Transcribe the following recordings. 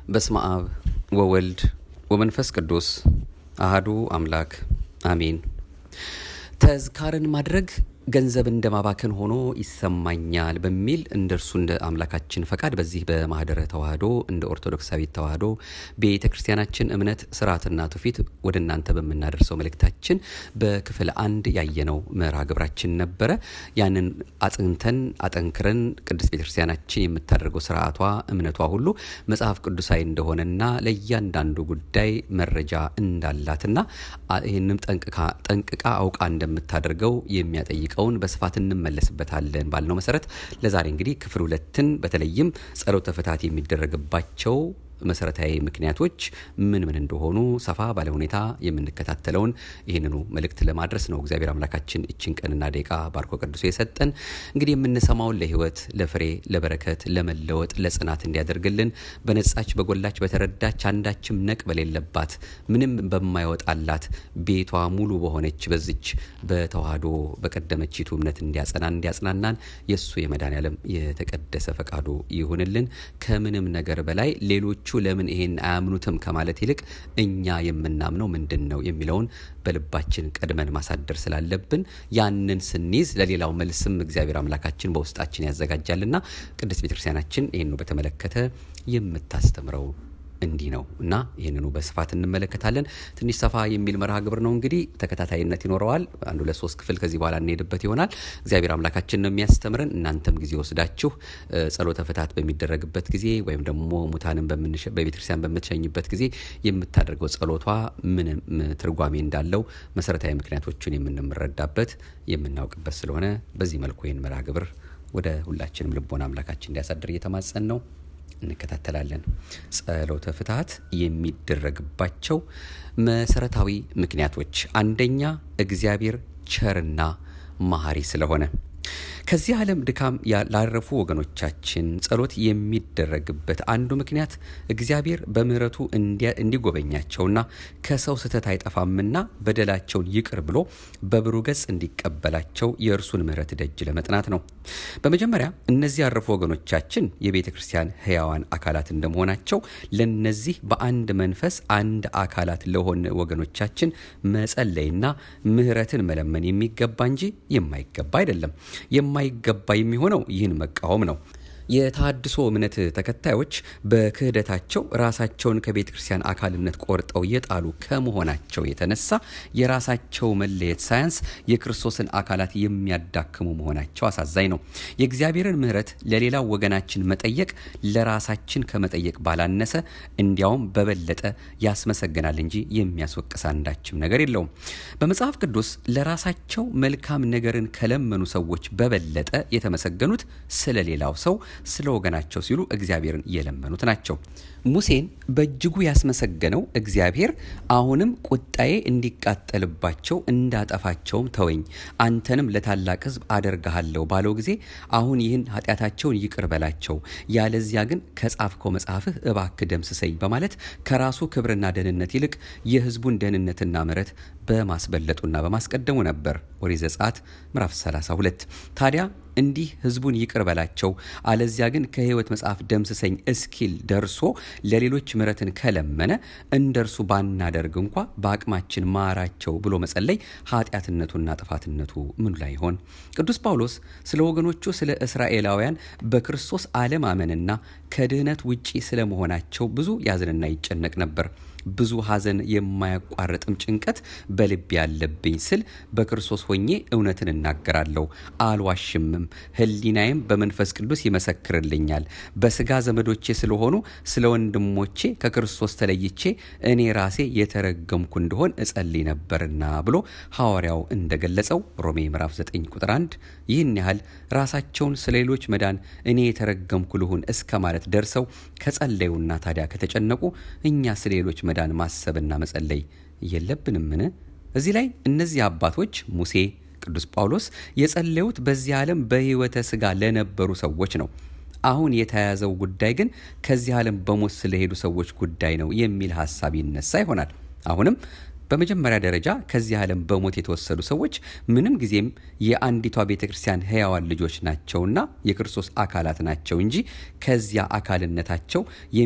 በስመ አብ ወወልድ ወመንፈስ ቅዱስ አህዱ አምላክ አሜን። ተዝካርን ማድረግ ገንዘብ እንደ ማባከን ሆኖ ይሰማኛል በሚል እንደ እርሱ እንደ አምላካችን ፈቃድ በዚህ በማህደረ ተዋህዶ እንደ ኦርቶዶክሳዊት ተዋህዶ ቤተ ክርስቲያናችን እምነት ስርዓትና ትውፊት ወደ እናንተ በምናደርሰው መልእክታችን በክፍል አንድ ያየነው መርሃ ግብራችን ነበረ። ያንን አጽንተን አጠንክረን ቅድስት ቤተ ክርስቲያናችን የምታደርገው ስርዓቷ እምነቷ ሁሉ መጽሐፍ ቅዱሳዊ እንደሆነና ለእያንዳንዱ ጉዳይ መረጃ እንዳላትና ይህንም ጠንቅቃ አውቃ እንደምታደርገው የሚያጠይቅ ቀውን በስፋት እንመለስበታለን ባልነው መሰረት ለዛሬ እንግዲህ ክፍል ሁለትን በተለይም ጸሎተ ፍትሐት የሚደረግባቸው መሰረታዊ ምክንያቶች ምን ምን እንደሆኑ ሰፋ ባለ ሁኔታ የምንከታተለውን ይህንኑ መልእክት ለማድረስ ነው እግዚአብሔር አምላካችን እችን ቀንና ደቂቃ ባርኮ ቅዱሶ የሰጠን። እንግዲህ የምንሰማውን ለህይወት፣ ለፍሬ፣ ለበረከት፣ ለመለወጥ፣ ለጽናት እንዲያደርግልን በነጻች በጎላች በተረዳች አንዳችም ነቅ በሌለባት ምንም በማይወጣላት ቤቷ ሙሉ በሆነች በዝች በተዋህዶ በቀደመችቱ እምነት እንዲያጸናን እንዲያጽናናን የእሱ የመድኃኔዓለም የተቀደሰ ፈቃዱ ይሁንልን። ከምንም ነገር በላይ ሌሎቹ ለምን ይሄን አያምኑትም ከማለት ይልቅ እኛ የምናምነው ምንድን ነው የሚለውን በልባችን ቀድመን ማሳደር ስላለብን ያንን ስንይዝ ለሌላው መልስም እግዚአብሔር አምላካችን በውስጣችን ያዘጋጃልና ቅድስት ቤተክርስቲያናችን ይህኑ በተመለከተ የምታስተምረው እንዲህ ነው እና ይህንኑ በስፋት እንመለከታለን። ትንሽ ሰፋ የሚል መርሃ ግብር ነው እንግዲህ ተከታታይነት ይኖረዋል። አንድ ሁለት ሶስት ክፍል ከዚህ በኋላ እንሄድበት ይሆናል። እግዚአብሔር አምላካችን ነው የሚያስተምረን። እናንተም ጊዜ ወስዳችሁ ጸሎተ ፍትሐት በሚደረግበት ጊዜ ወይም ደግሞ ሙታንን በቤተክርስቲያን በምትሸኝበት ጊዜ የምታደርገው ጸሎቷ ምንም ትርጓሜ እንዳለው መሰረታዊ ምክንያቶቹን የምንረዳበት የምናውቅበት ስለሆነ በዚህ መልኩ ይህን መርሃ ግብር ወደ ሁላችንም ልቦና አምላካችን እንዲያሳድር እየተማጸን ነው እንከታተላለን። ጸሎተ ፍትሐት የሚደረግባቸው መሰረታዊ ምክንያቶች፣ አንደኛ እግዚአብሔር ቸርና መሐሪ ስለሆነ ከዚህ ዓለም ድካም ላረፉ ወገኖቻችን ጸሎት የሚደረግበት አንዱ ምክንያት እግዚአብሔር በምሕረቱ እንዲጎበኛቸውና ከሰው ስህተት አይጠፋምና በደላቸውን ይቅር ብሎ በብሩህ ገጽ እንዲቀበላቸው የእርሱን ምሕረት ደጅ ለመጥናት ነው። በመጀመሪያ እነዚህ ያረፉ ወገኖቻችን የቤተ ክርስቲያን ሕያዋን አካላት እንደመሆናቸው ለነዚህ በአንድ መንፈስ አንድ አካላት ለሆነ ወገኖቻችን መጸለይና ምሕረትን መለመን የሚገባ እንጂ የማይገባ አይደለም። የማይገባ የሚሆነው ይህን መቃወም ነው። የተሃድሶ እምነት ተከታዮች በክህደታቸው ራሳቸውን ከቤተ ክርስቲያን አካልነት ቆርጠው የጣሉ ከመሆናቸው የተነሳ የራሳቸው መለየት ሳያንስ የክርስቶስን አካላት የሚያዳክሙ መሆናቸው አሳዛኝ ነው። የእግዚአብሔርን ምሕረት ለሌላው ወገናችን መጠየቅ ለራሳችን ከመጠየቅ ባላነሰ እንዲያውም በበለጠ ያስመሰግናል እንጂ የሚያስወቅስ አንዳችም ነገር የለውም። በመጽሐፍ ቅዱስ ለራሳቸው መልካም ነገርን ከለመኑ ሰዎች በበለጠ የተመሰገኑት ስለ ሌላው ሰው ስለ ወገናቸው ሲሉ እግዚአብሔርን የለመኑት ናቸው። ሙሴን በእጅጉ ያስመሰገነው እግዚአብሔር አሁንም ቁጣዬ እንዲቃጠልባቸው እንዳጠፋቸውም ተወኝ፣ አንተንም ለታላቅ ሕዝብ አደርግሃለሁ ባለው ጊዜ አሁን ይህን ኃጢአታቸውን ይቅር በላቸው፣ ያለዚያ ግን ከጻፍከው መጽሐፍህ እባክህ ደምስሰኝ በማለት ከራሱ ክብርና ደህንነት ይልቅ የሕዝቡን ደህንነትና ምሕረት በማስበለጡና በማስቀደሙ ነበር። ኦሪት ዘጸአት ምዕራፍ 32 ታዲያ እንዲህ ህዝቡን ይቅር በላቸው አለዚያ ግን ከሕይወት መጽሐፍ ደምስሰኝ እስኪል ደርሶ ለሌሎች ምሕረትን ከለመነ እንደ እርሱ ባናደርግ እንኳ በአቅማችን ማራቸው ብሎ መጸለይ ኃጢአትነቱና ጥፋትነቱ ምኑ ላይ ይሆን? ቅዱስ ጳውሎስ ስለ ወገኖቹ ስለ እስራኤላውያን በክርስቶስ አለማመንና ከድህነት ውጪ ስለመሆናቸው ብዙ ያዝንና ይጨነቅ ነበር። ብዙ ሐዘን የማያቋርጥም ጭንቀት በልቤ ያለብኝ ስል በክርስቶስ ሆኜ እውነትን እናገራለሁ፣ አልዋሽምም። ሕሊናዬም በመንፈስ ቅዱስ ይመሰክርልኛል። በስጋ ዘመዶቼ ስለሆኑ ስለ ወንድሞቼ ከክርስቶስ ተለይቼ እኔ ራሴ የተረገምኩ እንደሆን እጸልይ ነበርና ብሎ ሐዋርያው እንደገለጸው ሮሜ ምዕራፍ 9 ቁጥር 1 ይህን ያህል ራሳቸውን ስለ ሌሎች መዳን እኔ የተረገምኩ ልሁን እስከ ማለት ደርሰው ከጸለዩና ታዲያ ከተጨነቁ እኛ ስለ ሌሎች መዳን ማሰብና መጸለይ የለብንምን? እዚህ ላይ እነዚህ አባቶች ሙሴ፣ ቅዱስ ጳውሎስ የጸለዩት በዚህ ዓለም በሕይወተ ሥጋ ለነበሩ ሰዎች ነው። አሁን የተያያዘው ጉዳይ ግን ከዚህ ዓለም በሞት ስለሄዱ ሰዎች ጉዳይ ነው የሚል ሀሳብ ይነሳ ይሆናል። አሁንም በመጀመሪያ ደረጃ ከዚህ ዓለም በሞት የተወሰዱ ሰዎች ምንም ጊዜም የአንዲቷ ቤተ ክርስቲያን ሕያዋን ልጆች ናቸውና የክርስቶስ አካላት ናቸው እንጂ ከዚያ አካልነታቸው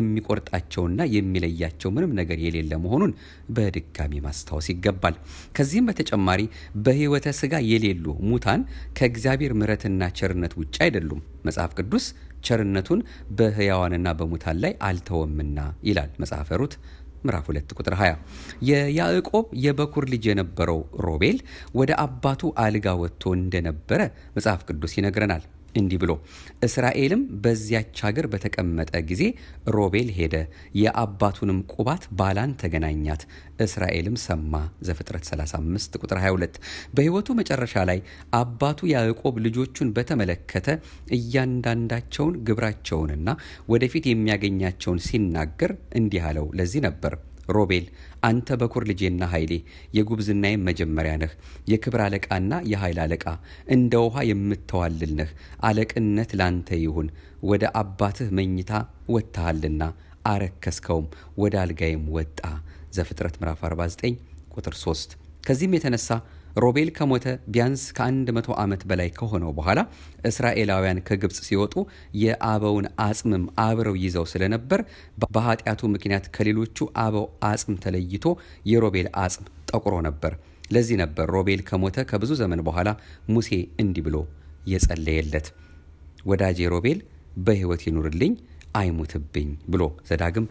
የሚቆርጣቸውና የሚለያቸው ምንም ነገር የሌለ መሆኑን በድጋሚ ማስታወስ ይገባል። ከዚህም በተጨማሪ በሕይወተ ሥጋ የሌሉ ሙታን ከእግዚአብሔር ምሕረትና ቸርነት ውጭ አይደሉም። መጽሐፍ ቅዱስ ቸርነቱን በሕያዋንና በሙታን ላይ አልተወምና ይላል መጽሐፈ ሩት ምዕራፍ 2 ቁጥር 20 የያዕቆብ የበኩር ልጅ የነበረው ሮቤል ወደ አባቱ አልጋ ወጥቶ እንደነበረ መጽሐፍ ቅዱስ ይነግረናል። እንዲህ ብሎ እስራኤልም በዚያች ሀገር በተቀመጠ ጊዜ ሮቤል ሄደ፣ የአባቱንም ቁባት ባላን ተገናኛት፣ እስራኤልም ሰማ። ዘፍጥረት 35 ቁጥር 22 በሕይወቱ መጨረሻ ላይ አባቱ ያዕቆብ ልጆቹን በተመለከተ እያንዳንዳቸውን ግብራቸውንና ወደፊት የሚያገኛቸውን ሲናገር እንዲህ አለው። ለዚህ ነበር ሮቤል አንተ በኩር ልጄና ኃይሌ የጉብዝናዬም መጀመሪያ ነህ፣ የክብር አለቃና የኃይል አለቃ፣ እንደ ውኃ የምተዋልል ነህ። አለቅነት ላንተ ይሁን። ወደ አባትህ መኝታ ወጥተሃልና አረከስከውም፣ ወደ አልጋይም ወጣ። ዘፍጥረት ምዕራፍ 49 ቁጥር 3 ከዚህም የተነሳ ሮቤል ከሞተ ቢያንስ ከአንድ መቶ ዓመት በላይ ከሆነው በኋላ እስራኤላውያን ከግብፅ ሲወጡ የአበውን አጽምም አብረው ይዘው ስለነበር በኃጢአቱ ምክንያት ከሌሎቹ አበው አጽም ተለይቶ የሮቤል አጽም ጠቁሮ ነበር። ለዚህ ነበር ሮቤል ከሞተ ከብዙ ዘመን በኋላ ሙሴ እንዲህ ብሎ የጸለየለት ወዳጄ ሮቤል በሕይወት ይኑርልኝ አይሙትብኝ ብሎ ዘዳግም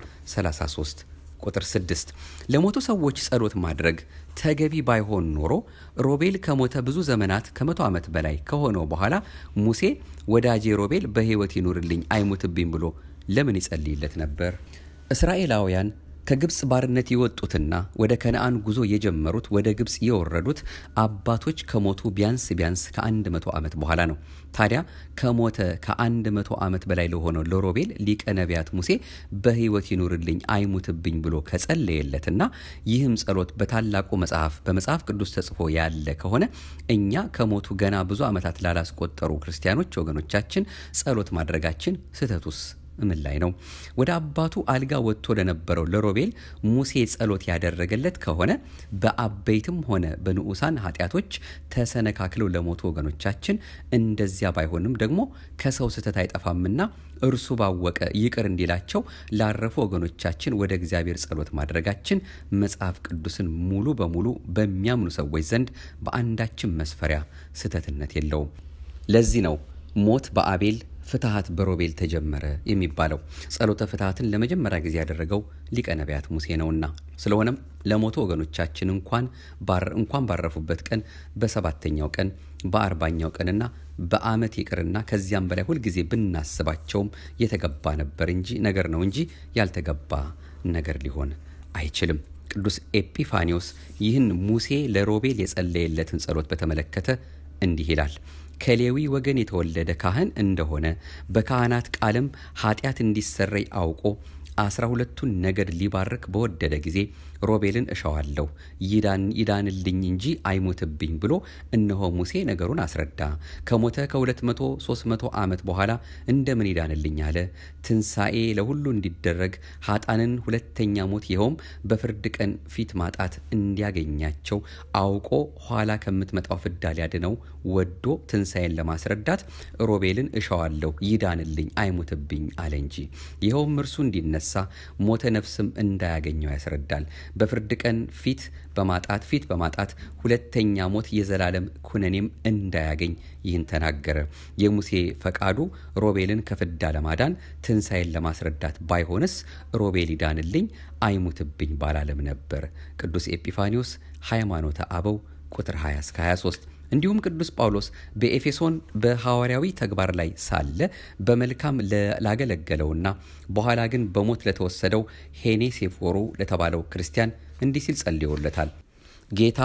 33 ቁጥር 6 ለሞቱ ሰዎች ጸሎት ማድረግ ተገቢ ባይሆን ኖሮ ሮቤል ከሞተ ብዙ ዘመናት ከመቶ ዓመት በላይ ከሆነው በኋላ ሙሴ ወዳጄ ሮቤል በሕይወት ይኑርልኝ አይሙትብኝ ብሎ ለምን ይጸልይለት ነበር? እስራኤላውያን ከግብፅ ባርነት የወጡትና ወደ ከነአን ጉዞ የጀመሩት ወደ ግብፅ የወረዱት አባቶች ከሞቱ ቢያንስ ቢያንስ ከአንድ መቶ ዓመት በኋላ ነው። ታዲያ ከሞተ ከአንድ መቶ ዓመት በላይ ለሆነው ለሮቤል ሊቀ ነቢያት ሙሴ በሕይወት ይኑርልኝ አይሙትብኝ ብሎ ከጸለየለትና ይህም ጸሎት በታላቁ መጽሐፍ በመጽሐፍ ቅዱስ ተጽፎ ያለ ከሆነ እኛ ከሞቱ ገና ብዙ ዓመታት ላላስቆጠሩ ክርስቲያኖች ወገኖቻችን ጸሎት ማድረጋችን ስህተቱስ ምን ላይ ነው? ወደ አባቱ አልጋ ወጥቶ ለነበረው ለሮቤል ሙሴ ጸሎት ያደረገለት ከሆነ በአበይትም ሆነ በንዑሳን ኃጢአቶች ተሰነካክለው ለሞቱ ወገኖቻችን እንደዚያ ባይሆንም ደግሞ ከሰው ስህተት አይጠፋምና እርሱ ባወቀ ይቅር እንዲላቸው ላረፉ ወገኖቻችን ወደ እግዚአብሔር ጸሎት ማድረጋችን መጽሐፍ ቅዱስን ሙሉ በሙሉ በሚያምኑ ሰዎች ዘንድ በአንዳችም መስፈሪያ ስህተትነት የለውም። ለዚህ ነው ሞት በአቤል ፍትሐት በሮቤል ተጀመረ የሚባለው ጸሎተ ፍትሐትን ለመጀመሪያ ጊዜ ያደረገው ሊቀ ነቢያት ሙሴ ነውና። ስለሆነም ለሞቱ ወገኖቻችን እንኳን እንኳን ባረፉበት ቀን በሰባተኛው ቀን በአርባኛው ቀንና በዓመት ይቅርና ከዚያም በላይ ሁልጊዜ ብናስባቸውም የተገባ ነበር እንጂ ነገር ነው እንጂ ያልተገባ ነገር ሊሆን አይችልም። ቅዱስ ኤጲፋኒዎስ ይህን ሙሴ ለሮቤል የጸለየለትን ጸሎት በተመለከተ እንዲህ ይላል። ከሌዊ ወገን የተወለደ ካህን እንደሆነ በካህናት ቃልም ኃጢአት እንዲሰረይ አውቆ አስራ ሁለቱን ነገድ ሊባርክ በወደደ ጊዜ ሮቤልን እሻዋለሁ ይዳን ይዳንልኝ እንጂ አይሞትብኝ ብሎ እነሆ ሙሴ ነገሩን አስረዳ። ከሞተ ከሁለት መቶ ሶስት መቶ ዓመት በኋላ እንደምን ይዳንልኝ አለ። ትንሣኤ ለሁሉ እንዲደረግ ኃጣንን ሁለተኛ ሞት ይኸውም በፍርድ ቀን ፊት ማጣት እንዲያገኛቸው አውቆ ኋላ ከምትመጣው ፍዳ ሊያድነው ወዶ ትንሣኤን ለማስረዳት ሮቤልን እሻዋለሁ ይዳንልኝ አይሞትብኝ አለ እንጂ ይኸውም እርሱ እንዲነሳ ሞተ ነፍስም እንዳያገኘው ያስረዳል። በፍርድ ቀን ፊት በማጣት ፊት በማጣት ሁለተኛ ሞት የዘላለም ኩነኔም እንዳያገኝ ይህን ተናገረ። የሙሴ ፈቃዱ ሮቤልን ከፍዳ ለማዳን ትንሣኤን ለማስረዳት ባይሆንስ ሮቤል ይዳንልኝ አይሙትብኝ ባላለም ነበር። ቅዱስ ኤጲፋኒዎስ ሃይማኖተ አበው ቁጥር 20 እስከ 23 እንዲሁም ቅዱስ ጳውሎስ በኤፌሶን በሐዋርያዊ ተግባር ላይ ሳለ በመልካም ላገለገለውና በኋላ ግን በሞት ለተወሰደው ሄኔሴፎሩ ለተባለው ክርስቲያን እንዲህ ሲል ጸልዮለታል። ጌታ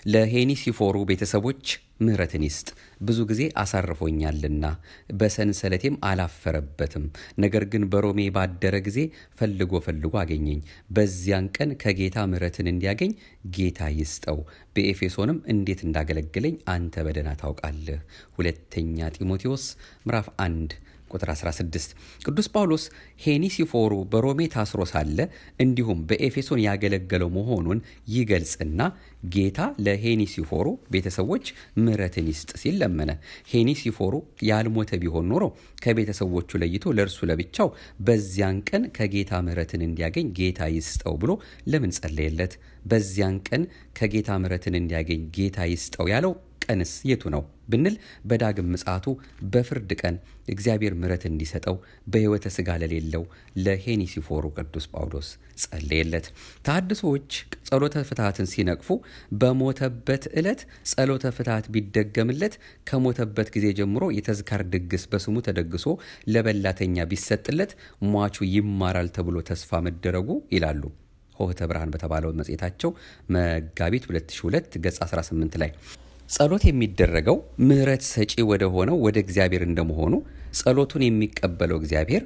ለሄኒሲፎሩ ቤተሰቦች ምሕረትን ይስጥ፣ ብዙ ጊዜ አሳርፎኛልና በሰንሰለቴም አላፈረበትም። ነገር ግን በሮሜ ባደረ ጊዜ ፈልጎ ፈልጎ አገኘኝ። በዚያን ቀን ከጌታ ምሕረትን እንዲያገኝ ጌታ ይስጠው። በኤፌሶንም እንዴት እንዳገለገለኝ አንተ በደህና ታውቃለህ። ሁለተኛ ጢሞቴዎስ ምዕራፍ 1 ቁጥር 16 ቅዱስ ጳውሎስ ሄኒሲፎሩ በሮሜ ታስሮ ሳለ እንዲሁም በኤፌሶን ያገለገለው መሆኑን ይገልጽና ጌታ ለሄኒሲፎሩ ቤተሰቦች ምሕረትን ይስጥ ሲል ለመነ። ሄኒሲፎሩ ያልሞተ ቢሆን ኖሮ ከቤተሰቦቹ ለይቶ ለእርሱ ለብቻው በዚያን ቀን ከጌታ ምሕረትን እንዲያገኝ ጌታ ይስጠው ብሎ ለምን ጸለየለት? በዚያን ቀን ከጌታ ምሕረትን እንዲያገኝ ጌታ ይስጠው ያለው ቀንስ የቱ ነው ብንል በዳግም ምጽአቱ በፍርድ ቀን እግዚአብሔር ምሕረት እንዲሰጠው በሕይወተ ሥጋ ለሌለው ለሄኒሲፎሩ ቅዱስ ጳውሎስ ጸለየለት። ተሐድሶዎች ጸሎተ ፍትሐትን ሲነቅፉ በሞተበት ዕለት ጸሎተ ፍትሐት ቢደገምለት ከሞተበት ጊዜ ጀምሮ የተዝካር ድግስ በስሙ ተደግሶ ለበላተኛ ቢሰጥለት ሟቹ ይማራል ተብሎ ተስፋ መደረጉ ይላሉ። ሆህተ ብርሃን በተባለው መጽሔታቸው መጋቢት 2002 ገጽ 18 ላይ ጸሎት የሚደረገው ምሕረት ሰጪ ወደ ሆነው ወደ እግዚአብሔር እንደመሆኑ ጸሎቱን የሚቀበለው እግዚአብሔር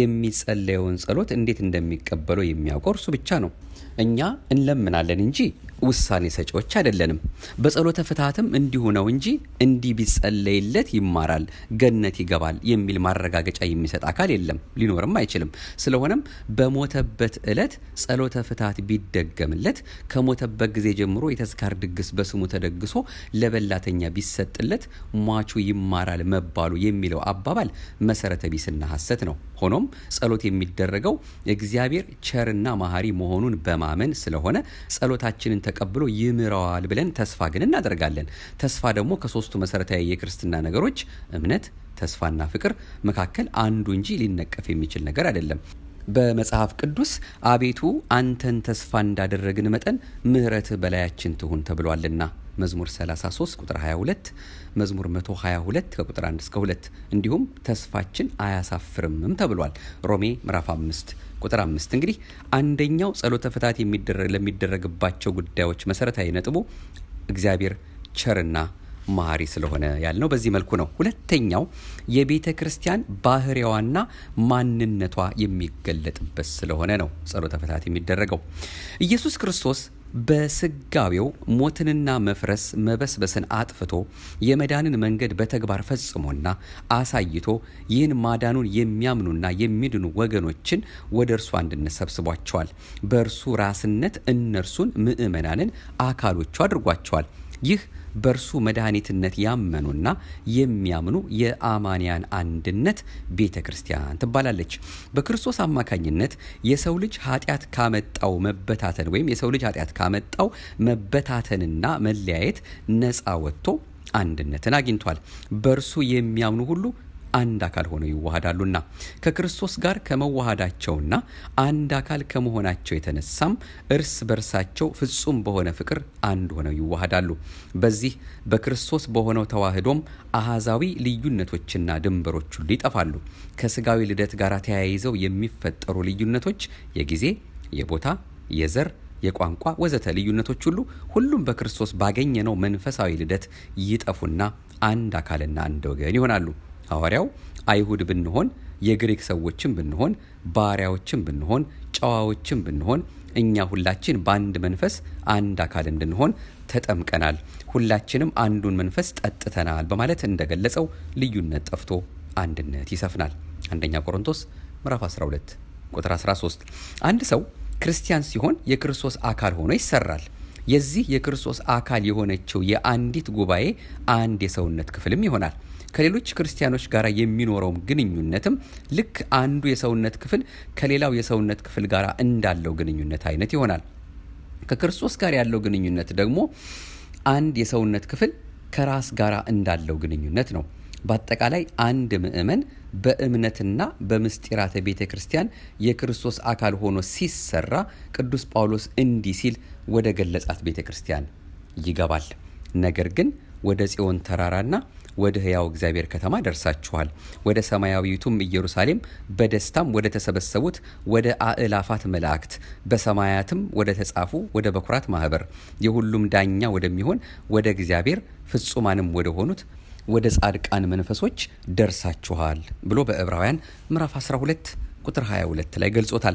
የሚጸለየውን ጸሎት እንዴት እንደሚቀበለው የሚያውቀው እርሱ ብቻ ነው። እኛ እንለምናለን እንጂ ውሳኔ ሰጪዎች አይደለንም። በጸሎተ ፍትሐትም እንዲሁ ነው እንጂ እንዲህ ቢጸለይለት ይማራል፣ ገነት ይገባል የሚል ማረጋገጫ የሚሰጥ አካል የለም፣ ሊኖርም አይችልም። ስለሆነም በሞተበት ዕለት ጸሎተ ፍትሐት ቢደገምለት ከሞተበት ጊዜ ጀምሮ የተዝካር ድግስ በስሙ ተደግሶ ለበላተኛ ቢሰጥለት ሟቹ ይማራል መባሉ የሚለው አባባል መሰረተ ቢስና ሐሰት ነው። ሆኖም ጸሎት የሚደረገው እግዚአብሔር ቸርና መሐሪ መሆኑን በማመን ስለሆነ ጸሎታችንን ተቀብሎ ይምረዋል ብለን ተስፋ ግን እናደርጋለን። ተስፋ ደግሞ ከሶስቱ መሰረታዊ የክርስትና ነገሮች እምነት፣ ተስፋና ፍቅር መካከል አንዱ እንጂ ሊነቀፍ የሚችል ነገር አይደለም። በመጽሐፍ ቅዱስ አቤቱ አንተን ተስፋ እንዳደረግን መጠን ምሕረትህ በላያችን ትሁን ተብሏልና መዝሙር 33 ቁጥር 22 መዝሙር 122 ከቁጥር 1 እስከ 2 እንዲሁም ተስፋችን አያሳፍርምም ተብሏል። ሮሜ ምዕራፍ 5 ቁጥር 5 እንግዲህ አንደኛው ጸሎተ ፍትሐት ለሚደረግባቸው ጉዳዮች መሰረታዊ ነጥቡ እግዚአብሔር ቸርና መሐሪ ስለሆነ ያልነው በዚህ መልኩ ነው። ሁለተኛው የቤተ ክርስቲያን ባህሪዋና ማንነቷ የሚገለጥበት ስለሆነ ነው ጸሎተ ፍትሐት የሚደረገው ኢየሱስ ክርስቶስ በስጋዌው ሞትንና መፍረስ መበስበስን አጥፍቶ የመዳንን መንገድ በተግባር ፈጽሞና አሳይቶ ይህን ማዳኑን የሚያምኑና የሚድኑ ወገኖችን ወደ እርሱ አንድነት ሰብስቧቸዋል። በእርሱ ራስነት እነርሱን ምእመናንን አካሎቹ አድርጓቸዋል። ይህ በእርሱ መድኃኒትነት ያመኑና የሚያምኑ የአማንያን አንድነት ቤተ ክርስቲያን ትባላለች። በክርስቶስ አማካኝነት የሰው ልጅ ኃጢአት ካመጣው መበታተን ወይም የሰው ልጅ ኃጢአት ካመጣው መበታተንና መለያየት ነፃ ወጥቶ አንድነትን አግኝቷል። በእርሱ የሚያምኑ ሁሉ አንድ አካል ሆነው ይዋሃዳሉና ከክርስቶስ ጋር ከመዋሃዳቸውና አንድ አካል ከመሆናቸው የተነሳም እርስ በርሳቸው ፍጹም በሆነ ፍቅር አንድ ሆነው ይዋሃዳሉ። በዚህ በክርስቶስ በሆነው ተዋህዶም አሃዛዊ ልዩነቶችና ድንበሮች ሁሉ ይጠፋሉ። ከስጋዊ ልደት ጋር ተያይዘው የሚፈጠሩ ልዩነቶች የጊዜ፣ የቦታ፣ የዘር የቋንቋ ወዘተ ልዩነቶች ሁሉ ሁሉም በክርስቶስ ባገኘነው መንፈሳዊ ልደት ይጠፉና አንድ አካልና አንድ ወገን ይሆናሉ። ሐዋርያው አይሁድ ብንሆን የግሪክ ሰዎችም ብንሆን ባሪያዎችም ብንሆን ጨዋዎችም ብንሆን እኛ ሁላችን በአንድ መንፈስ አንድ አካል እንድንሆን ተጠምቀናል፣ ሁላችንም አንዱን መንፈስ ጠጥተናል በማለት እንደገለጸው ልዩነት ጠፍቶ አንድነት ይሰፍናል። አንደኛ ቆሮንቶስ ምዕራፍ 12 ቁጥር 13 አንድ ሰው ክርስቲያን ሲሆን የክርስቶስ አካል ሆኖ ይሰራል። የዚህ የክርስቶስ አካል የሆነችው የአንዲት ጉባኤ አንድ የሰውነት ክፍልም ይሆናል። ከሌሎች ክርስቲያኖች ጋር የሚኖረውም ግንኙነትም ልክ አንዱ የሰውነት ክፍል ከሌላው የሰውነት ክፍል ጋር እንዳለው ግንኙነት አይነት ይሆናል። ከክርስቶስ ጋር ያለው ግንኙነት ደግሞ አንድ የሰውነት ክፍል ከራስ ጋር እንዳለው ግንኙነት ነው። በአጠቃላይ አንድ ምእመን በእምነትና በምስጢራተ ቤተ ክርስቲያን የክርስቶስ አካል ሆኖ ሲሰራ ቅዱስ ጳውሎስ እንዲህ ሲል ወደ ገለጻት ቤተ ክርስቲያን ይገባል። ነገር ግን ወደ ጽዮን ተራራና ወደ ሕያው እግዚአብሔር ከተማ ደርሳችኋል፣ ወደ ሰማያዊቱም ኢየሩሳሌም በደስታም ወደ ተሰበሰቡት ወደ አእላፋት መላእክት በሰማያትም ወደ ተጻፉ ወደ በኩራት ማህበር የሁሉም ዳኛ ወደሚሆን ወደ እግዚአብሔር ፍጹማንም ወደ ሆኑት ወደ ጻድቃን መንፈሶች ደርሳችኋል ብሎ በዕብራውያን ምዕራፍ 12 ቁጥር 22 ላይ ገልጾታል።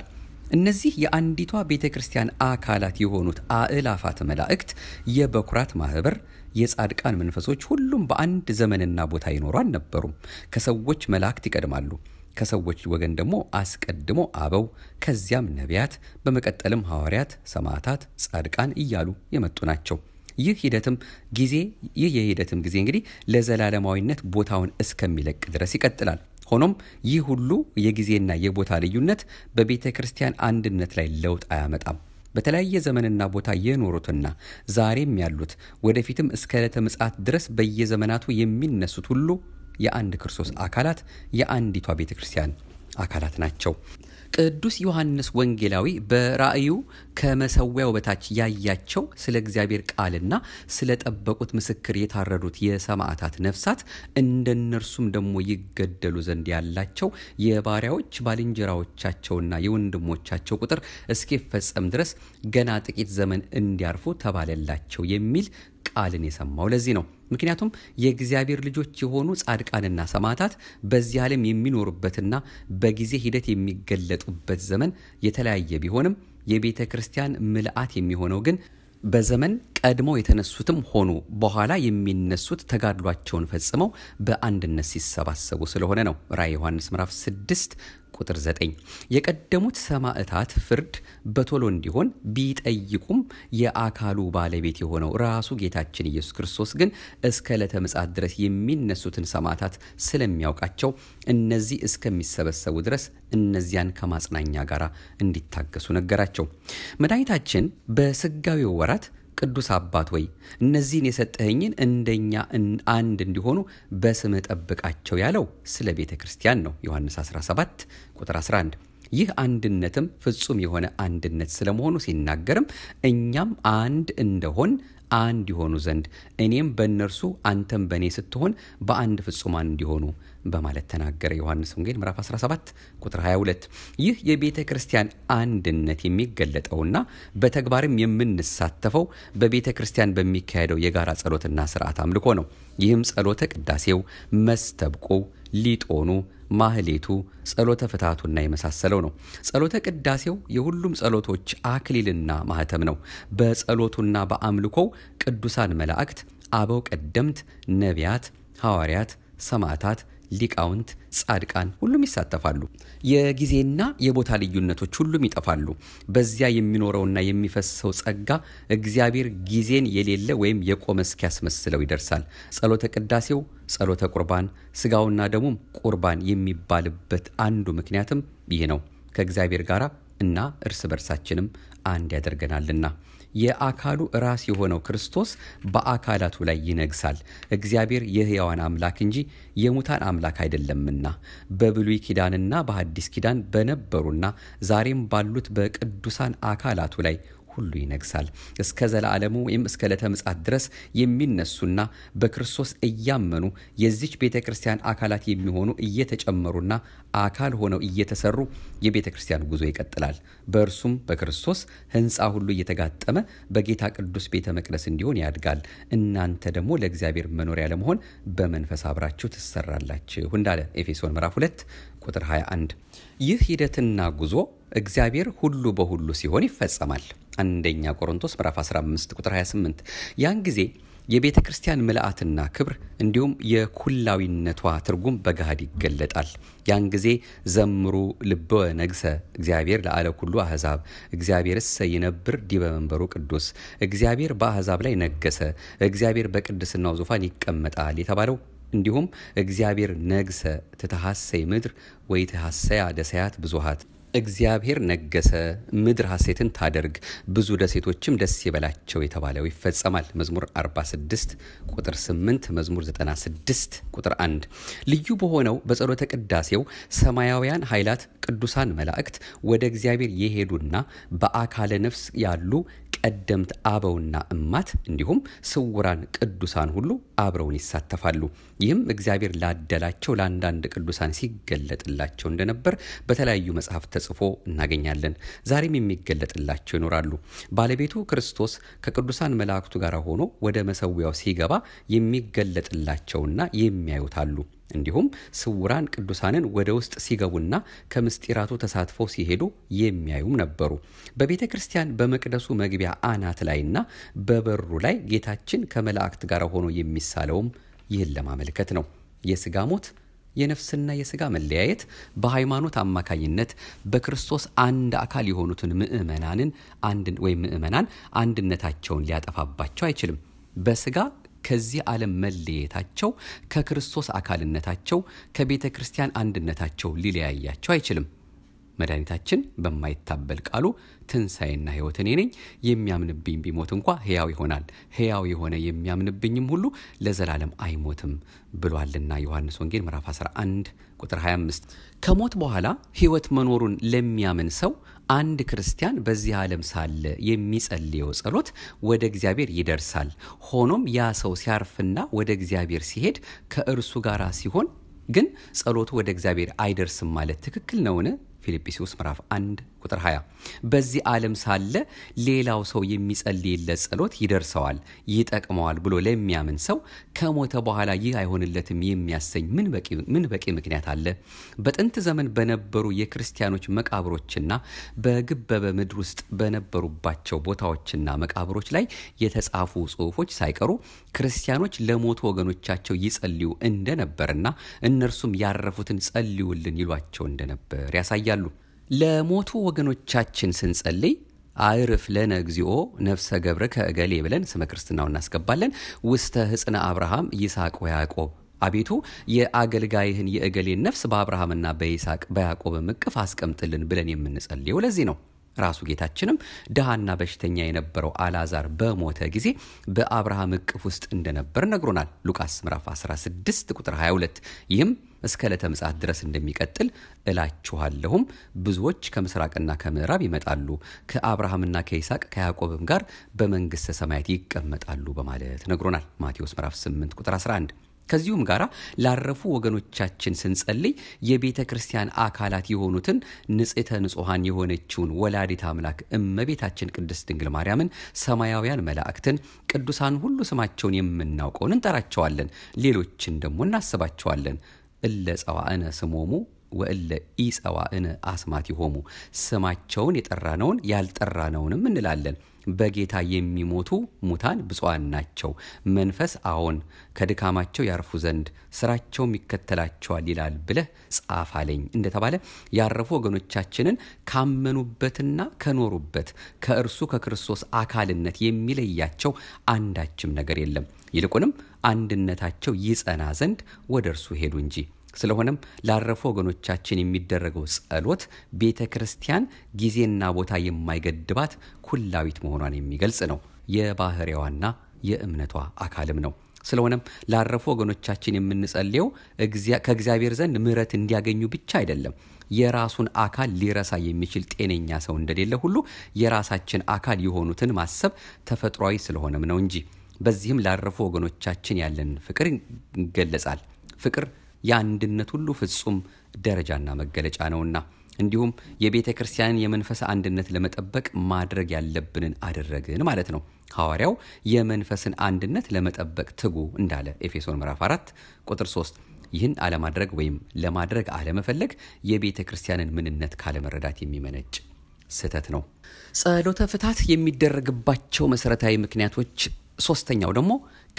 እነዚህ የአንዲቷ ቤተ ክርስቲያን አካላት የሆኑት አእላፋት መላእክት፣ የበኩራት ማህበር፣ የጻድቃን መንፈሶች ሁሉም በአንድ ዘመንና ቦታ ይኖሩ አልነበሩም። ከሰዎች መላእክት ይቀድማሉ። ከሰዎች ወገን ደግሞ አስቀድሞ አበው፣ ከዚያም ነቢያት፣ በመቀጠልም ሐዋርያት፣ ሰማዕታት፣ ጻድቃን እያሉ የመጡ ናቸው። ይህ ሂደትም ጊዜ ይህ የሂደትም ጊዜ እንግዲህ ለዘላለማዊነት ቦታውን እስከሚለቅ ድረስ ይቀጥላል። ሆኖም ይህ ሁሉ የጊዜና የቦታ ልዩነት በቤተ ክርስቲያን አንድነት ላይ ለውጥ አያመጣም። በተለያየ ዘመንና ቦታ የኖሩትና ዛሬም ያሉት ወደፊትም እስከ ዕለተ ምጽአት ድረስ በየዘመናቱ የሚነሱት ሁሉ የአንድ ክርስቶስ አካላት የአንዲቷ ቤተ ክርስቲያን አካላት ናቸው። ቅዱስ ዮሐንስ ወንጌላዊ በራእዩ ከመሰዊያው በታች ያያቸው ስለ እግዚአብሔር ቃልና ስለ ጠበቁት ምስክር የታረዱት የሰማዕታት ነፍሳት እንደነርሱም ደግሞ ይገደሉ ዘንድ ያላቸው የባሪያዎች ባልንጀራዎቻቸውና የወንድሞቻቸው ቁጥር እስኪፈጸም ድረስ ገና ጥቂት ዘመን እንዲያርፉ ተባለላቸው የሚል ቃልን የሰማው ለዚህ ነው። ምክንያቱም የእግዚአብሔር ልጆች የሆኑ ጻድቃንና ሰማዕታት በዚህ ዓለም የሚኖሩበትና በጊዜ ሂደት የሚገለጡበት ዘመን የተለያየ ቢሆንም የቤተ ክርስቲያን ምልአት የሚሆነው ግን በዘመን ቀድመው የተነሱትም ሆኑ በኋላ የሚነሱት ተጋድሏቸውን ፈጽመው በአንድነት ሲሰባሰቡ ስለሆነ ነው። ራእየ ዮሐንስ ምዕራፍ 6 ቁጥር 9 የቀደሙት ሰማዕታት ፍርድ በቶሎ እንዲሆን ቢጠይቁም የአካሉ ባለቤት የሆነው ራሱ ጌታችን ኢየሱስ ክርስቶስ ግን እስከ ዕለተ ምጽአት ድረስ የሚነሱትን ሰማዕታት ስለሚያውቃቸው እነዚህ እስከሚሰበሰቡ ድረስ እነዚያን ከማጽናኛ ጋር እንዲታገሱ ነገራቸው። መድኃኒታችን በስጋዊው ወራት ቅዱስ አባት ወይ እነዚህን የሰጠኸኝን እንደኛ አንድ እንዲሆኑ በስምህ ጠብቃቸው ያለው ስለ ቤተ ክርስቲያን ነው። ዮሐንስ 17 ቁጥር 11 ይህ አንድነትም ፍጹም የሆነ አንድነት ስለመሆኑ ሲናገርም እኛም አንድ እንደሆን አንድ የሆኑ ዘንድ እኔም በእነርሱ አንተም በእኔ ስትሆን በአንድ ፍጹማን እንዲሆኑ በማለት ተናገረ። ዮሐንስ ወንጌል ምዕራፍ 17 ቁጥር 22። ይህ የቤተ ክርስቲያን አንድነት የሚገለጠውና በተግባርም የምንሳተፈው በቤተ ክርስቲያን በሚካሄደው የጋራ ጸሎትና ስርዓት አምልኮ ነው። ይህም ጸሎተ ቅዳሴው፣ መስተብቆው፣ ሊጦኑ፣ ማህሌቱ፣ ጸሎተ ፍትሐቱና የመሳሰለው ነው። ጸሎተ ቅዳሴው የሁሉም ጸሎቶች አክሊልና ማህተም ነው። በጸሎቱና በአምልኮው ቅዱሳን መላእክት፣ አበው ቀደምት፣ ነቢያት፣ ሐዋርያት፣ ሰማዕታት ሊቃውንት፣ ጻድቃን ሁሉም ይሳተፋሉ። የጊዜና የቦታ ልዩነቶች ሁሉም ይጠፋሉ። በዚያ የሚኖረውና የሚፈሰው ጸጋ እግዚአብሔር ጊዜን የሌለ ወይም የቆመ እስኪያስመስለው ይደርሳል። ጸሎተ ቅዳሴው፣ ጸሎተ ቁርባን፣ ስጋውና ደሙም ቁርባን የሚባልበት አንዱ ምክንያትም ይህ ነው። ከእግዚአብሔር ጋር እና እርስ በርሳችንም አንድ ያደርገናልና የአካሉ ራስ የሆነው ክርስቶስ በአካላቱ ላይ ይነግሳል። እግዚአብሔር የሕያዋን አምላክ እንጂ የሙታን አምላክ አይደለምና በብሉይ ኪዳንና በሐዲስ ኪዳን በነበሩና ዛሬም ባሉት በቅዱሳን አካላቱ ላይ ሁሉ ይነግሳል። እስከ ዘላለሙ ወይም እስከ ዕለተ ምጽአት ድረስ የሚነሱና በክርስቶስ እያመኑ የዚች ቤተ ክርስቲያን አካላት የሚሆኑ እየተጨመሩና አካል ሆነው እየተሰሩ የቤተ ክርስቲያን ጉዞ ይቀጥላል። በእርሱም በክርስቶስ ሕንፃ ሁሉ እየተጋጠመ በጌታ ቅዱስ ቤተ መቅደስ እንዲሆን ያድጋል። እናንተ ደግሞ ለእግዚአብሔር መኖሪያ ለመሆን በመንፈስ አብራችሁ ትሰራላችሁ እንዳለ ኤፌሶን ምዕራፍ 2 ቁጥር 21። ይህ ሂደትና ጉዞ እግዚአብሔር ሁሉ በሁሉ ሲሆን ይፈጸማል። አንደኛ ቆሮንቶስ ምዕራፍ 15 ቁጥር 28 ያን ጊዜ የቤተ ክርስቲያን ምልአትና ክብር እንዲሁም የኩላዊነቷ ትርጉም በገሃድ ይገለጣል። ያን ጊዜ ዘምሩ ልበ ነግሰ እግዚአብሔር ለአለ ኩሉ አሕዛብ እግዚአብሔርሰ ይነብር ዲበ መንበሩ ቅዱስ እግዚአብሔር በአሕዛብ ላይ ነገሰ፣ እግዚአብሔር በቅድስናው ዙፋን ይቀመጣል የተባለው እንዲሁም እግዚአብሔር ነግሰ ትተሐሰይ ምድር ወይ ትሐሰያ ደሰያት ብዙሃት እግዚአብሔር ነገሰ ምድር ሐሴትን ታደርግ ብዙ ደሴቶችም ደስ ይበላቸው የተባለው ይፈጸማል። መዝሙር 46 ቁጥር 8፣ መዝሙር 96 ቁጥር 1። ልዩ በሆነው በጸሎተ ቅዳሴው ሰማያውያን ኃይላት ቅዱሳን መላእክት ወደ እግዚአብሔር የሄዱና በአካለ ነፍስ ያሉ ቀደምት አበውና እማት እንዲሁም ስውራን ቅዱሳን ሁሉ አብረውን ይሳተፋሉ። ይህም እግዚአብሔር ላደላቸው ለአንዳንድ ቅዱሳን ሲገለጥላቸው እንደነበር በተለያዩ መጽሐፍት ተጽፎ እናገኛለን። ዛሬም የሚገለጥላቸው ይኖራሉ። ባለቤቱ ክርስቶስ ከቅዱሳን መላእክቱ ጋር ሆኖ ወደ መሰዊያው ሲገባ የሚገለጥላቸውና የሚያዩት አሉ። እንዲሁም ስውራን ቅዱሳንን ወደ ውስጥ ሲገቡና ከምስጢራቱ ተሳትፈው ሲሄዱ የሚያዩም ነበሩ። በቤተ ክርስቲያን በመቅደሱ መግቢያ አናት ላይና በበሩ ላይ ጌታችን ከመላእክት ጋር ሆኖ የሚሳለውም ይህን ለማመልከት ነው። የስጋ ሞት የነፍስና የስጋ መለያየት በሃይማኖት አማካኝነት በክርስቶስ አንድ አካል የሆኑትን ምእመናንን ወይም ምእመናን አንድነታቸውን ሊያጠፋባቸው አይችልም። በስጋ ከዚህ ዓለም መለየታቸው ከክርስቶስ አካልነታቸው ከቤተ ክርስቲያን አንድነታቸው ሊለያያቸው አይችልም። መድኃኒታችን በማይታበል ቃሉ ትንሣኤና ሕይወት እኔ ነኝ፣ የሚያምንብኝ ቢሞት እንኳ ሕያው ይሆናል፣ ሕያው የሆነ የሚያምንብኝም ሁሉ ለዘላለም አይሞትም ብሏልና ዮሐንስ ወንጌል ምዕራፍ 11 ቁጥር 25። ከሞት በኋላ ሕይወት መኖሩን ለሚያምን ሰው አንድ ክርስቲያን በዚህ ዓለም ሳለ የሚጸልየው ጸሎት ወደ እግዚአብሔር ይደርሳል። ሆኖም ያ ሰው ሲያርፍና ወደ እግዚአብሔር ሲሄድ ከእርሱ ጋር ሲሆን ግን ጸሎቱ ወደ እግዚአብሔር አይደርስም ማለት ትክክል ነውን? ፊልጵስዩስ ምዕራፍ 1 ቁጥር 20 በዚህ ዓለም ሳለ ሌላው ሰው የሚጸልይለት ጸሎት ይደርሰዋል፣ ይጠቅመዋል ብሎ ለሚያምን ሰው ከሞተ በኋላ ይህ አይሆንለትም የሚያሰኝ ምን በቂ ምክንያት አለ? በጥንት ዘመን በነበሩ የክርስቲያኖች መቃብሮችና በግበበ ምድር ውስጥ በነበሩባቸው ቦታዎችና መቃብሮች ላይ የተጻፉ ጽሑፎች ሳይቀሩ ክርስቲያኖች ለሞቱ ወገኖቻቸው ይጸልዩ እንደነበርና እነርሱም ያረፉትን ጸልዩልን ይሏቸው እንደነበር ያሳያሉ። ለሞቱ ወገኖቻችን ስንጸልይ አዕርፍ ለነ እግዚኦ ነፍሰ ገብረ ከእገሌ ብለን ስመ ክርስትናው እናስገባለን። ውስተ ህፅነ አብርሃም ይስሐቅ ወያዕቆብ አቤቱ የአገልጋይህን የእገሌን ነፍስ በአብርሃምና በይስሐቅ በያዕቆብም እቅፍ አስቀምጥልን ብለን የምንጸልየው ለዚህ ነው። ራሱ ጌታችንም ድሃና በሽተኛ የነበረው አልዓዛር በሞተ ጊዜ በአብርሃም እቅፍ ውስጥ እንደነበር ነግሮናል። ሉቃስ ምዕራፍ 16 ቁጥር 22 ይህም እስከ ዕለተ ምጽአት ድረስ እንደሚቀጥል እላችኋለሁም ብዙዎች ከምስራቅና ከምዕራብ ይመጣሉ ከአብርሃምና ከይስሐቅ ከያዕቆብም ጋር በመንግሥተ ሰማያት ይቀመጣሉ በማለት ነግሮናል። ማቴዎስ ምዕራፍ 8 ቁጥር 11 ከዚሁም ጋር ላረፉ ወገኖቻችን ስንጸልይ የቤተ ክርስቲያን አካላት የሆኑትን ንጽሕተ ንጹሐን የሆነችውን ወላዲት አምላክ እመቤታችን ቅድስት ድንግል ማርያምን፣ ሰማያውያን መላእክትን፣ ቅዱሳን ሁሉ ስማቸውን የምናውቀውን እንጠራቸዋለን። ሌሎችን ደግሞ እናስባቸዋለን። እለ ጸዋእነ ስሞሙ ወእለ ኢጸዋእነ አስማት ይሆሙ ስማቸውን የጠራነውን ያልጠራነውንም እንላለን። በጌታ የሚሞቱ ሙታን ብፁዓን ናቸው። መንፈስ አዎን ከድካማቸው ያርፉ ዘንድ ስራቸውም ይከተላቸዋል ይላል ብለህ ጻፍ አለኝ እንደተባለ ያረፉ ወገኖቻችንን ካመኑበትና ከኖሩበት ከእርሱ ከክርስቶስ አካልነት የሚለያቸው አንዳችም ነገር የለም። ይልቁንም አንድነታቸው ይጸና ዘንድ ወደ እርሱ ሄዱ እንጂ። ስለሆነም ላረፉ ወገኖቻችን የሚደረገው ጸሎት ቤተ ክርስቲያን ጊዜና ቦታ የማይገድባት ኩላዊት መሆኗን የሚገልጽ ነው። የባህሪዋና የእምነቷ አካልም ነው። ስለሆነም ላረፉ ወገኖቻችን የምንጸልየው ከእግዚአብሔር ዘንድ ምሕረት እንዲያገኙ ብቻ አይደለም። የራሱን አካል ሊረሳ የሚችል ጤነኛ ሰው እንደሌለ ሁሉ የራሳችን አካል የሆኑትን ማሰብ ተፈጥሯዊ ስለሆነም ነው እንጂ። በዚህም ላረፉ ወገኖቻችን ያለን ፍቅር ይገለጻል። ፍቅር የአንድነት ሁሉ ፍጹም ደረጃና መገለጫ ነውና እንዲሁም የቤተ ክርስቲያንን የመንፈስ አንድነት ለመጠበቅ ማድረግ ያለብንን አደረግን ማለት ነው። ሐዋርያው የመንፈስን አንድነት ለመጠበቅ ትጉ እንዳለ ኤፌሶን ምዕራፍ 4 ቁጥር 3 ይህን አለማድረግ ወይም ለማድረግ አለመፈለግ የቤተ ክርስቲያንን ምንነት ካለመረዳት የሚመነጭ ስህተት ነው። ጸሎተ ፍታት የሚደረግባቸው መሰረታዊ ምክንያቶች ሶስተኛው ደግሞ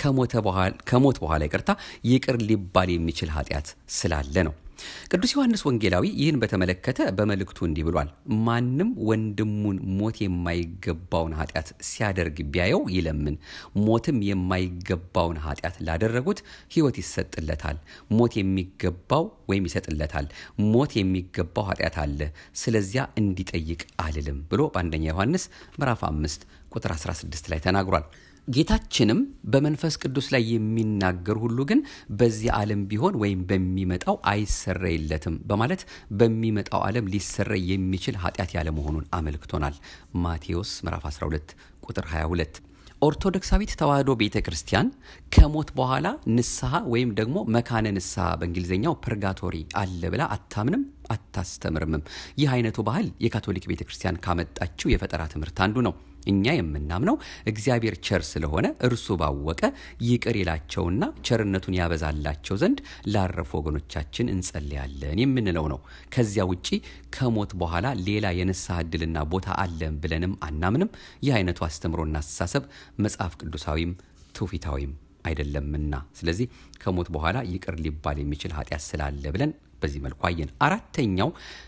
ከሞት በኋላ ይቅርታ ይቅር ሊባል የሚችል ኃጢአት ስላለ ነው። ቅዱስ ዮሐንስ ወንጌላዊ ይህን በተመለከተ በመልእክቱ እንዲህ ብሏል። ማንም ወንድሙን ሞት የማይገባውን ኃጢአት ሲያደርግ ቢያየው ይለምን፣ ሞትም የማይገባውን ኃጢአት ላደረጉት ሕይወት ይሰጥለታል። ሞት የሚገባው ወይም ይሰጥለታል። ሞት የሚገባው ኃጢአት አለ፣ ስለዚያ እንዲጠይቅ አልልም ብሎ በአንደኛ ዮሐንስ ምዕራፍ 5 ቁጥር 16 ላይ ተናግሯል። ጌታችንም በመንፈስ ቅዱስ ላይ የሚናገር ሁሉ ግን በዚህ ዓለም ቢሆን ወይም በሚመጣው አይሰረይለትም በማለት በሚመጣው ዓለም ሊሰረይ የሚችል ኃጢአት ያለመሆኑን አመልክቶናል። ማቴዎስ ምዕራፍ 12 ቁጥር 22። ኦርቶዶክሳዊት ተዋሕዶ ቤተ ክርስቲያን ከሞት በኋላ ንስሐ ወይም ደግሞ መካነ ንስሐ በእንግሊዝኛው ፐርጋቶሪ አለ ብላ አታምንም፣ አታስተምርምም። ይህ አይነቱ ባህል የካቶሊክ ቤተ ክርስቲያን ካመጣችው የፈጠራ ትምህርት አንዱ ነው። እኛ የምናምነው እግዚአብሔር ቸር ስለሆነ እርሱ ባወቀ ይቅር ይላቸውና ቸርነቱን ያበዛላቸው ዘንድ ላረፉ ወገኖቻችን እንጸልያለን የምንለው ነው። ከዚያ ውጪ ከሞት በኋላ ሌላ የንስሐ ዕድልና ቦታ አለን ብለንም አናምንም። ይህ አይነቱ አስተምሮና አስተሳሰብ መጽሐፍ ቅዱሳዊም ትውፊታዊም አይደለምና፣ ስለዚህ ከሞት በኋላ ይቅር ሊባል የሚችል ኃጢአት ስላለ ብለን በዚህ መልኩ አየን። አራተኛው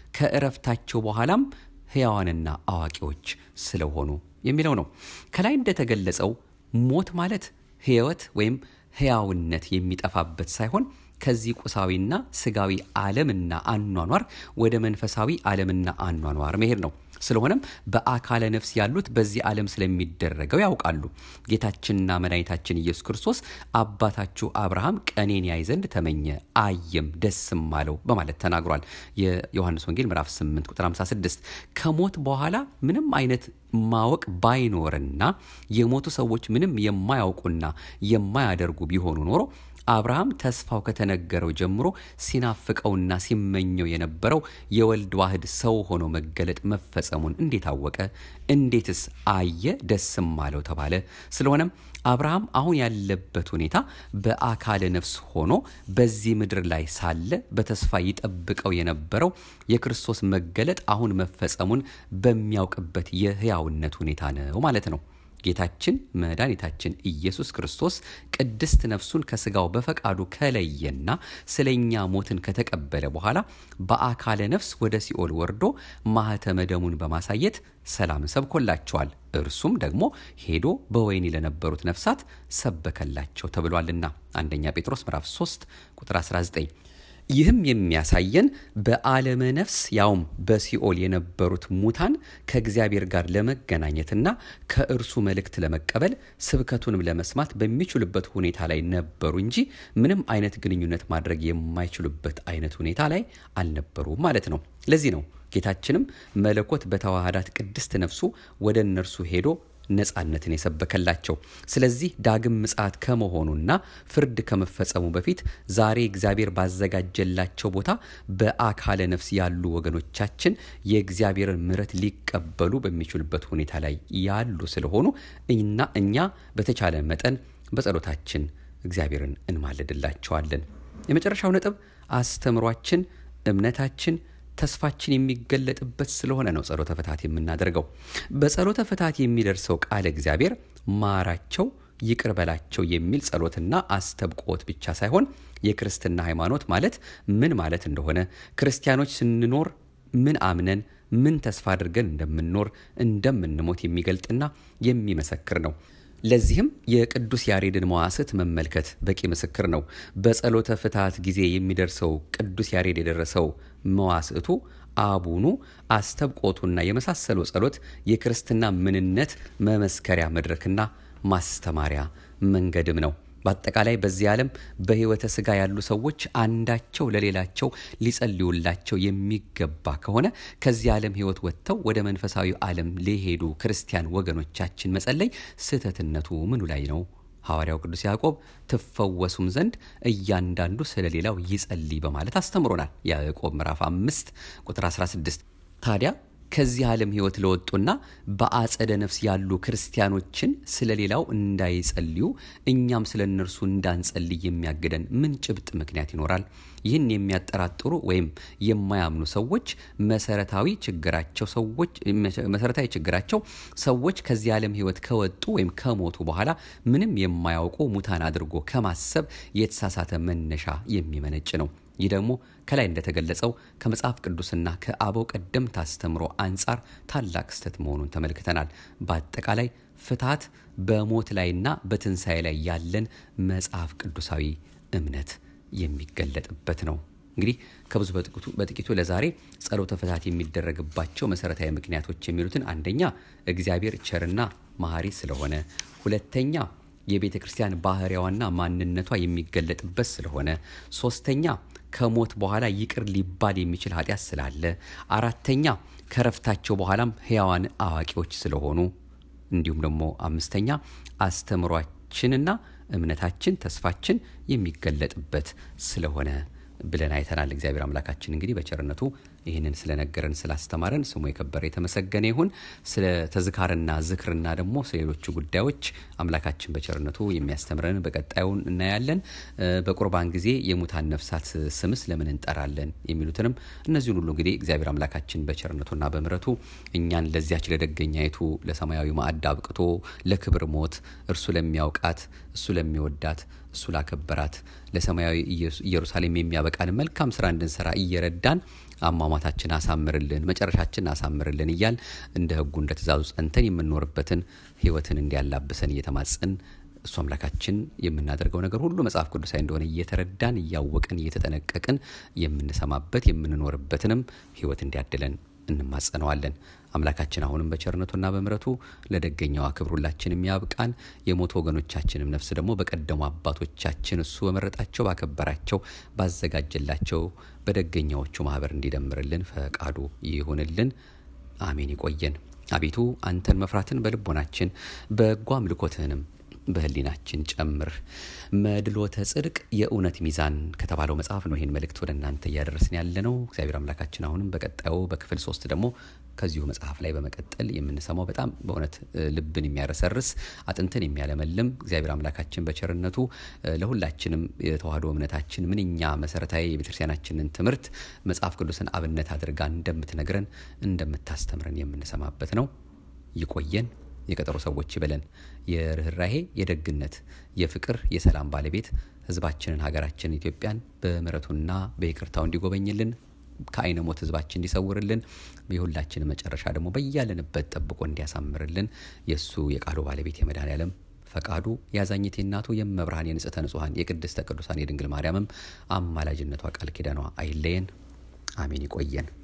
ከእረፍታቸው በኋላም ሕያዋንና አዋቂዎች ስለሆኑ የሚለው ነው። ከላይ እንደተገለጸው ሞት ማለት ሕይወት ወይም ሕያውነት የሚጠፋበት ሳይሆን ከዚህ ቁሳዊና ስጋዊ ዓለምና አኗኗር ወደ መንፈሳዊ ዓለምና አኗኗር መሄድ ነው። ስለሆነም በአካለ ነፍስ ያሉት በዚህ ዓለም ስለሚደረገው ያውቃሉ። ጌታችንና መድኃኒታችን ኢየሱስ ክርስቶስ አባታችሁ አብርሃም ቀኔን ያይ ዘንድ ተመኘ፣ አየም፣ ደስም አለው በማለት ተናግሯል። የዮሐንስ ወንጌል ምዕራፍ 8 ቁጥር 56 ከሞት በኋላ ምንም አይነት ማወቅ ባይኖርና የሞቱ ሰዎች ምንም የማያውቁና የማያደርጉ ቢሆኑ ኖሮ አብርሃም ተስፋው ከተነገረው ጀምሮ ሲናፍቀውና ሲመኘው የነበረው የወልድ ዋህድ ሰው ሆኖ መገለጥ መፈጸሙን እንዴት አወቀ? እንዴትስ አየ? ደስም አለው ተባለ። ስለሆነም አብርሃም አሁን ያለበት ሁኔታ በአካለ ነፍስ ሆኖ በዚህ ምድር ላይ ሳለ በተስፋ ይጠብቀው የነበረው የክርስቶስ መገለጥ አሁን መፈጸሙን በሚያውቅበት የሕያውነት ሁኔታ ነው ማለት ነው። ጌታችን መድኃኒታችን ኢየሱስ ክርስቶስ ቅድስት ነፍሱን ከስጋው በፈቃዱ ከለየና ስለኛ ሞትን ከተቀበለ በኋላ በአካለ ነፍስ ወደ ሲኦል ወርዶ ማኅተመ ደሙን በማሳየት ሰላም ሰብኮላቸዋል። እርሱም ደግሞ ሄዶ በወህኒ ለነበሩት ነፍሳት ሰበከላቸው ተብሏልና አንደኛ ጴጥሮስ ምዕራፍ 3 ቁጥር 19። ይህም የሚያሳየን በዓለመ ነፍስ ያውም በሲኦል የነበሩት ሙታን ከእግዚአብሔር ጋር ለመገናኘትና ከእርሱ መልእክት ለመቀበል ስብከቱንም ለመስማት በሚችሉበት ሁኔታ ላይ ነበሩ እንጂ ምንም አይነት ግንኙነት ማድረግ የማይችሉበት አይነት ሁኔታ ላይ አልነበሩም ማለት ነው። ለዚህ ነው ጌታችንም መለኮት በተዋህዳት ቅድስት ነፍሱ ወደ እነርሱ ሄዶ ነጻነትን የሰበከላቸው። ስለዚህ ዳግም ምጽአት ከመሆኑና ፍርድ ከመፈጸሙ በፊት ዛሬ እግዚአብሔር ባዘጋጀላቸው ቦታ በአካለ ነፍስ ያሉ ወገኖቻችን የእግዚአብሔርን ምሕረት ሊቀበሉ በሚችሉበት ሁኔታ ላይ ያሉ ስለሆኑ እና እኛ በተቻለ መጠን በጸሎታችን እግዚአብሔርን እንማልድላቸዋለን። የመጨረሻው ነጥብ አስተምሯችን፣ እምነታችን ተስፋችን የሚገለጥበት ስለሆነ ነው ጸሎተ ፍትሐት የምናደርገው። በጸሎተ ፍትሐት የሚደርሰው ቃለ እግዚአብሔር ማራቸው፣ ይቅር በላቸው የሚል ጸሎትና አስተብቆት ብቻ ሳይሆን የክርስትና ሃይማኖት ማለት ምን ማለት እንደሆነ ክርስቲያኖች ስንኖር ምን አምነን ምን ተስፋ አድርገን እንደምንኖር እንደምንሞት የሚገልጥና የሚመሰክር ነው። ለዚህም የቅዱስ ያሬድን መዋስት መመልከት በቂ ምስክር ነው። በጸሎተ ፍትሐት ጊዜ የሚደርሰው ቅዱስ ያሬድ የደረሰው መዋስዕቱ አቡኑ አስተብቆቱና የመሳሰለው ጸሎት የክርስትና ምንነት መመስከሪያ መድረክና ማስተማሪያ መንገድም ነው። በአጠቃላይ በዚህ ዓለም በሕይወተ ሥጋ ያሉ ሰዎች አንዳቸው ለሌላቸው ሊጸልዩላቸው የሚገባ ከሆነ ከዚህ ዓለም ሕይወት ወጥተው ወደ መንፈሳዊ ዓለም ሊሄዱ ክርስቲያን ወገኖቻችን መጸለይ ስህተትነቱ ምኑ ላይ ነው? ሐዋርያው ቅዱስ ያዕቆብ ትፈወሱም ዘንድ እያንዳንዱ ስለ ሌላው ይጸልይ በማለት አስተምሮናል። ያዕቆብ ምዕራፍ 5 ቁጥር 16 ታዲያ ከዚህ ዓለም ሕይወት ለወጡና በአጸደ ነፍስ ያሉ ክርስቲያኖችን ስለ ሌላው እንዳይጸልዩ እኛም ስለ እነርሱ እንዳንጸልይ የሚያግደን ምን ጭብጥ ምክንያት ይኖራል? ይህን የሚያጠራጥሩ ወይም የማያምኑ ሰዎች መሰረታዊ ችግራቸው ሰዎች መሰረታዊ ችግራቸው ሰዎች ከዚህ ዓለም ሕይወት ከወጡ ወይም ከሞቱ በኋላ ምንም የማያውቁ ሙታን አድርጎ ከማሰብ የተሳሳተ መነሻ የሚመነጭ ነው። ይህ ደግሞ ከላይ እንደተገለጸው ከመጽሐፍ ቅዱስና ከአበው ቀደምት አስተምሮ አንጻር ታላቅ ስህተት መሆኑን ተመልክተናል። በአጠቃላይ ፍትሐት በሞት ላይና በትንሣኤ ላይ ያለን መጽሐፍ ቅዱሳዊ እምነት የሚገለጥበት ነው። እንግዲህ ከብዙ በጥቂቱ ለዛሬ ጸሎተ ፍትሐት የሚደረግባቸው መሰረታዊ ምክንያቶች የሚሉትን አንደኛ እግዚአብሔር ቸርና መሐሪ ስለሆነ፣ ሁለተኛ የቤተ ክርስቲያን ባህሪያዋና ማንነቷ የሚገለጥበት ስለሆነ፣ ሶስተኛ ከሞት በኋላ ይቅር ሊባል የሚችል ኃጢአት ስላለ፣ አራተኛ ከረፍታቸው በኋላም ሕያዋን አዋቂዎች ስለሆኑ፣ እንዲሁም ደግሞ አምስተኛ አስተምሯችንና እምነታችን ተስፋችን የሚገለጥበት ስለሆነ ብለን አይተናል። እግዚአብሔር አምላካችን እንግዲህ በቸርነቱ ይህንን ስለነገረን ስላስተማረን ስሙ የከበረ የተመሰገነ ይሁን። ስለ ተዝካርና ዝክርና ደግሞ ስለ ሌሎቹ ጉዳዮች አምላካችን በቸርነቱ የሚያስተምረን በቀጣዩ እናያለን። በቁርባን ጊዜ የሙታን ነፍሳት ስምስ ለምን እንጠራለን የሚሉትንም እነዚሁን ሁሉ እንግዲህ እግዚአብሔር አምላካችን በቸርነቱና በምሕረቱ እኛን ለዚያች ለደገኛይቱ ለሰማያዊ ማዕድ አብቅቶ ለክብር ሞት እርሱ ለሚያውቃት እሱ ለሚወዳት እሱ ላከበራት ለሰማያዊ ኢየሩሳሌም የሚያበቃን መልካም ስራ እንድንሰራ እየረዳን አሟሟታችን አሳምርልን፣ መጨረሻችን አሳምርልን እያል እንደ ሕጉ እንደ ትእዛዙ ጸንተን የምንኖርበትን ሕይወትን እንዲያላብሰን እየተማጸን እሱ አምላካችን የምናደርገው ነገር ሁሉ መጽሐፍ ቅዱሳዊ እንደሆነ እየተረዳን እያወቅን እየተጠነቀቅን የምንሰማበት የምንኖርበትንም ሕይወት እንዲያድለን እንማጸነዋለን። አምላካችን አሁንም በቸርነቱና በምሕረቱ ለደገኛዋ ክብር ሁላችን የሚያብቃን የሞቱ ወገኖቻችንም ነፍስ ደግሞ በቀደሙ አባቶቻችን እሱ በመረጣቸው ባከበራቸው ባዘጋጀላቸው በደገኛዎቹ ማህበር እንዲደምርልን ፈቃዱ ይሁንልን። አሜን። ይቆየን። አቤቱ አንተን መፍራትን በልቦናችን በጎ አምልኮትህንም በህሊናችን ጨምር። መድሎተ ጽድቅ የእውነት ሚዛን ከተባለው መጽሐፍ ነው ይህን መልእክት ወደ እናንተ እያደረስን ያለ ነው። እግዚአብሔር አምላካችን አሁንም በቀጣዩ በክፍል ሶስት ደግሞ ከዚሁ መጽሐፍ ላይ በመቀጠል የምንሰማው በጣም በእውነት ልብን የሚያረሰርስ አጥንትን የሚያለመልም እግዚአብሔር አምላካችን በቸርነቱ ለሁላችንም የተዋህዶ እምነታችን ምንኛ መሰረታዊ የቤተክርስቲያናችንን ትምህርት መጽሐፍ ቅዱስን አብነት አድርጋ እንደምትነግረን እንደምታስተምረን የምንሰማበት ነው። ይቆየን። የቀጠሮ ሰዎች ይበለን። የርኅራሄ፣ የደግነት፣ የፍቅር፣ የሰላም ባለቤት ህዝባችንን ሀገራችንን ኢትዮጵያን በምሕረቱና በይቅርታው እንዲጎበኝልን ከአይነ ሞት ህዝባችን እንዲሰውርልን የሁላችን መጨረሻ ደግሞ በያለንበት ጠብቆ እንዲያሳምርልን የእሱ የቃሉ ባለቤት የመድኃኔዓለም ፈቃዱ የአዛኝቴ እናቱ የመብርሃን የንጽሕተ ንጹሐን የቅድስተ ቅዱሳን የድንግል ማርያምም አማላጅነቷ ቃል ኪዳኗ አይለየን። አሜን። ይቆየን።